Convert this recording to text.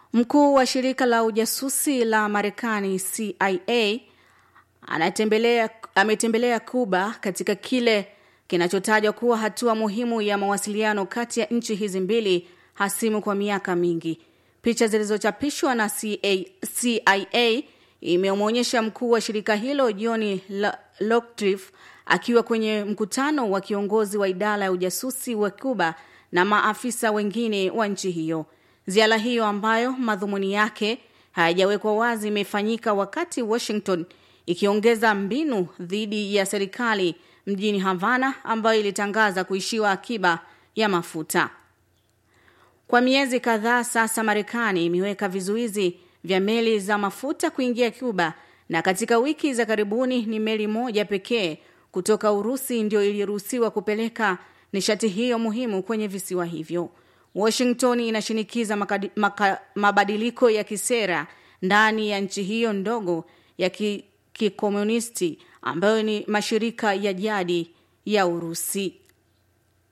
Mkuu wa shirika la ujasusi la Marekani CIA anatembelea ametembelea Kuba katika kile kinachotajwa kuwa hatua muhimu ya mawasiliano kati ya nchi hizi mbili hasimu kwa miaka mingi. Picha zilizochapishwa na CIA imemwonyesha mkuu wa shirika hilo John Locktrif akiwa kwenye mkutano wa kiongozi wa idara ya ujasusi wa Cuba na maafisa wengine wa nchi hiyo. Ziara hiyo ambayo madhumuni yake hayajawekwa wazi imefanyika wakati Washington ikiongeza mbinu dhidi ya serikali mjini Havana ambayo ilitangaza kuishiwa akiba ya mafuta. Kwa miezi kadhaa sasa Marekani imeweka vizuizi vya meli za mafuta kuingia Cuba na katika wiki za karibuni ni meli moja pekee kutoka Urusi ndio iliruhusiwa kupeleka nishati hiyo muhimu kwenye visiwa hivyo. Washington inashinikiza makadi, maka, mabadiliko ya kisera ndani ya nchi hiyo ndogo ya kikomunisti ambayo ni mashirika ya jadi ya Urusi.